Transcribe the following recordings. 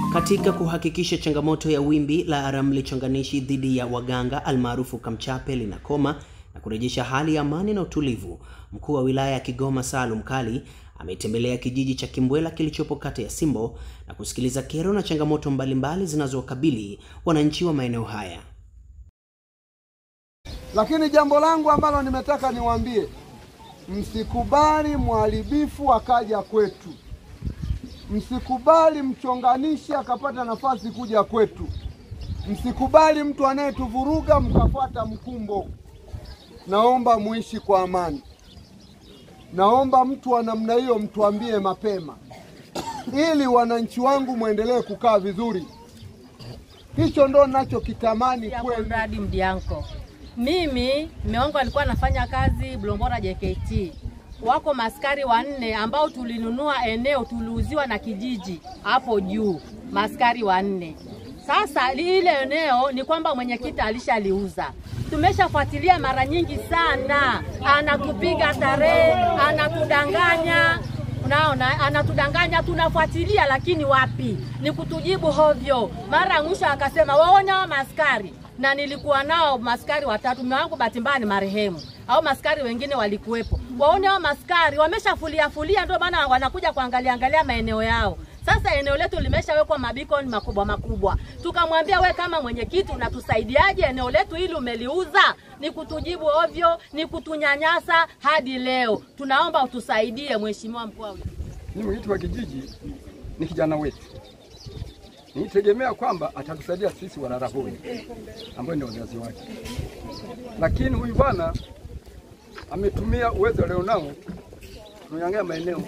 Katika kuhakikisha changamoto ya wimbi la ramli chonganishi dhidi ya waganga almaarufu Kamchape linakoma na kurejesha hali ya amani na utulivu, mkuu wa wilaya ya Kigoma Salum Kali ametembelea kijiji cha Kimbwela kilichopo kata ya Simbo na kusikiliza kero na changamoto mbalimbali zinazowakabili wananchi wa maeneo haya. Lakini jambo langu ambalo nimetaka niwaambie, msikubali mharibifu akaja kwetu, msikubali mchonganishi akapata nafasi kuja kwetu, msikubali mtu anayetuvuruga mkafuata mkumbo. Naomba muishi kwa amani. Naomba mtu wa namna hiyo mtuambie mapema, ili wananchi wangu mwendelee kukaa vizuri. Hicho ndo nachokitamani Ya kwenu. Conrad Mdianko. Mimi mume wangu alikuwa anafanya kazi Blombora JKT. Wako maskari wanne ambao tulinunua eneo tuliuziwa na kijiji hapo juu, maskari wanne. Sasa li- ile eneo ni kwamba mwenyekiti alishaliuza. Tumeshafuatilia mara nyingi sana, anatupiga tarehe, anatudanganya Unaona, anatudanganya, tunafuatilia, lakini wapi, ni kutujibu hovyo. Mara ya mwisho akasema waone hao maskari, na nilikuwa nao maskari watatu. Mume wangu bahati mbaya ni marehemu, au maskari wengine walikuwepo. Waone hao maskari wameshafulia fulia, ndio maana wanakuja kuangalia angalia maeneo yao. Sasa eneo letu limeshawekwa mabikoni makubwa makubwa. Tukamwambia we kama mwenyekiti unatusaidiaje eneo letu hili umeliuza? Ni kutujibu ovyo, ni kutunyanyasa hadi leo. Tunaomba utusaidie mheshimiwa mkuu wa wilaya. Ni mwenyekiti wa kijiji, ni kijana wetu. Nitegemea kwamba atatusaidia sisi Walarahoi ambao ndio wazazi wake, lakini huyu bwana ametumia uwezo alionao kunyang'anya maeneo.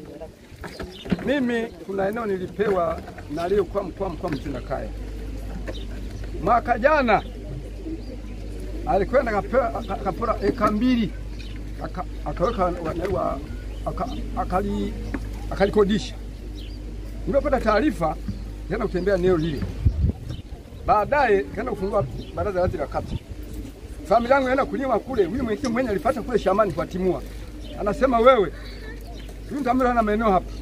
Mimi kuna eneo nilipewa na aliyekuwa mkuu wa mkoa Mtunda Kaya mwaka jana, alikwenda akapewa- aka- akapora eka mbili aka- akaweka wa- wa- aka- akali akalikodisha. Nimepata taarifa tena kutembea eneo lile, baadaye kaenda kufungua baraza la la kata. Familia yangu inaenda kulima kule, huyu mwenyekiti mwenye alipata kule shambani kwa timua, anasema wewe, huyu mtambo hana maeneo hapa,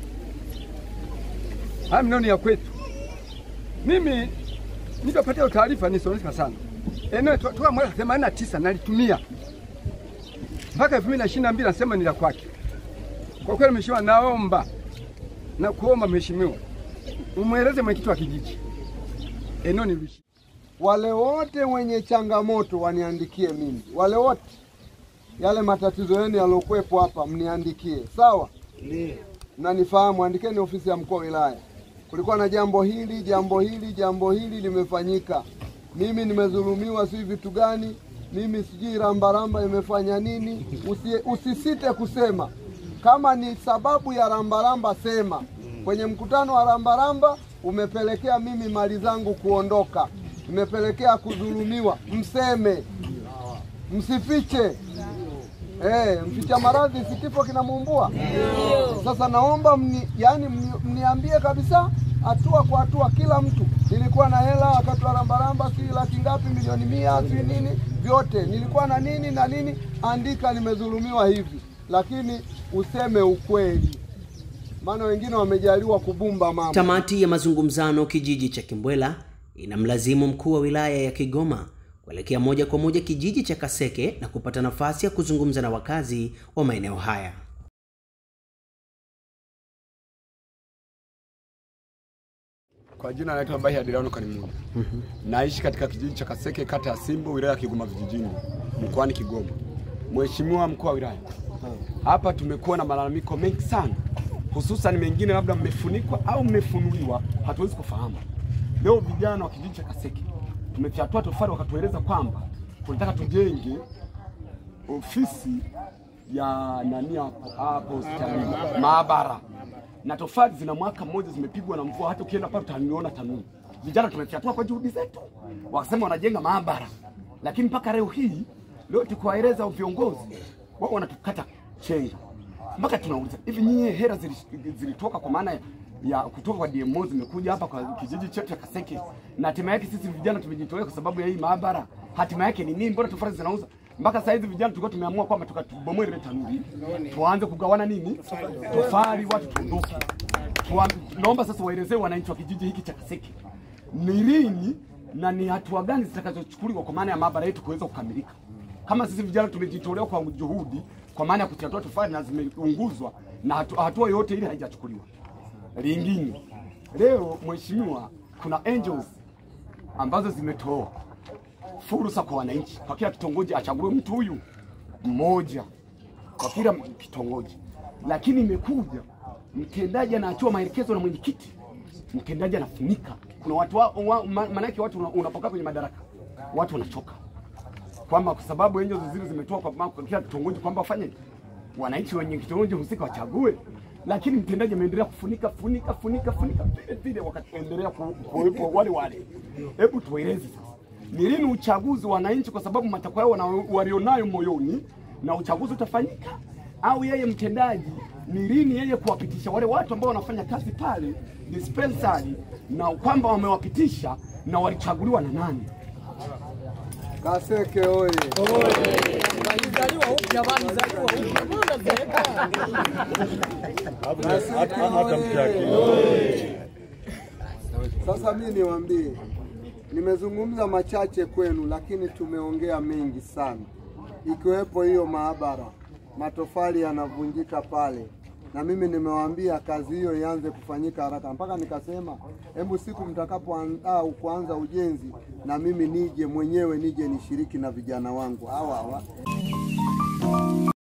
haya maeneo ni ya kwetu. Mimi nilipopata hiyo taarifa nisoneseka sana. Eneo to- toka mwaka 89 nalitumia mpaka 2022 nasema ni la kwake. Kwa kweli mheshimiwa, naomba na kuomba mheshimiwa, umweleze mwenyekiti wa kijiji eneo nilishi Wale wote wenye changamoto waniandikie mimi, wale wote yale matatizo yenu yaliokuwepo hapa mniandikie, sawa? Mnanifahamu, andikeni ofisi ya mkuu wa wilaya, kulikuwa na jambo hili, jambo hili, jambo hili limefanyika, mimi nimedhulumiwa, si vitu gani, mimi sijui rambaramba imefanya nini. Usi, usisite kusema kama ni sababu ya rambaramba, sema kwenye mkutano wa rambaramba umepelekea mimi mali zangu kuondoka, imepelekea kudhulumiwa, mseme, msifiche. Eh, mficha maradhi si kifo kinamuumbua. Sasa naomba mni, yani mni, mniambie kabisa hatua kwa hatua, kila mtu. Nilikuwa na hela wakati wa rambaramba, si laki ngapi, milioni mia, si nini, vyote nilikuwa na nini na nini, andika nimedhulumiwa hivi, lakini useme ukweli, maana wengine wamejaliwa kubumba mama. Tamati ya mazungumzano kijiji cha Kimbwela inamlazimu mkuu wa wilaya ya Kigoma kuelekea moja kwa moja kijiji cha Kaseke na kupata nafasi ya kuzungumza na wakazi wa maeneo haya. Kwa jina naitwa Mbahi Adriano Karimuni. Naishi katika kijiji cha Kaseke, kata ya Simbo, wilaya ya Kigoma vijijini, mkoani Kigoma. Mheshimiwa mkuu wa wilaya, hapa tumekuwa na malalamiko mengi sana, hususan mengine labda mmefunikwa au mmefunuliwa, hatuwezi kufahamu. Leo vijana wa kijiji cha Kaseke tumefyatua tofali, wakatueleza kwamba tunataka tujenge ofisi ya nani hapo hapo hospitalini maabara, na tofali zina mwaka mmoja zimepigwa na mvua, hata ukienda pale utaniona tanuu. Vijana tumefyatua kwa juhudi zetu, wakasema wanajenga maabara, lakini mpaka leo hii leo tukiwaeleza viongozi wao wanatukata chenga, mpaka tunauliza hivi, nyie hela zili- zilitoka kwa maana ya kutoka kwa DMO zimekuja hapa kwa kijiji chetu cha Kaseke, na hatima yake sisi vijana tumejitolea kwa sababu ya hii maabara. Hatima yake ni nini? Mbona tofali zinauza mpaka saa hizi vijana tulikuwa tumeamua kwamba tukatubomoe ile tanuri tuanze kugawana nini tofali, watu tuondoke. Tuwa- naomba sasa waelezee wananchi wa kijiji hiki cha Kaseke ni lini na ni hatua gani zitakazochukuliwa kwa maana ya maabara yetu kuweza kukamilika. Kama sisi vijana tumejitolea kwa juhudi, kwa maana ya kuchatua tofali na zimeunguzwa na hatu- hatua yoyote ile haijachukuliwa. Lingine leo, mheshimiwa, kuna angels ambazo zimetoa fursa kwa wananchi, kwa kila kitongoji achague mtu huyu mmoja kwa kila kitongoji, lakini imekuja mtendaji anaachua maelekezo na mwenyekiti, mtendaji anafunika. Kuna watu wa, wa, ma- maanake watu una- unapokaa kwenye madaraka watu wanachoka, kwamba kwa sababu angels zile zimetoa kwa, ma- kwa kila kitongoji kwamba wafanye wananchi wenye kitongoji husika wachague, lakini mtendaji ameendelea kufunika funika funika funika vile vile, wakaendelea ku- kuwepo wale wale. Hebu tueleze sasa, ni lini uchaguzi wa wananchi, kwa sababu matakwa yao wana- walionayo moyoni, na uchaguzi utafanyika au yeye mtendaji ni lini yeye kuwapitisha wale watu ambao wanafanya kazi pale dispensary, na kwamba wamewapitisha na walichaguliwa na nani? Kaseke oye! Sasa mi niwaambie, nimezungumza machache kwenu, lakini tumeongea mengi sana, ikiwepo hiyo maabara, matofali yanavunjika pale, na mimi nimewaambia kazi hiyo ianze kufanyika haraka, mpaka nikasema hebu siku mtakapoandaa kuanza ujenzi, na mimi nije mwenyewe nije nishiriki na vijana wangu hawa hawa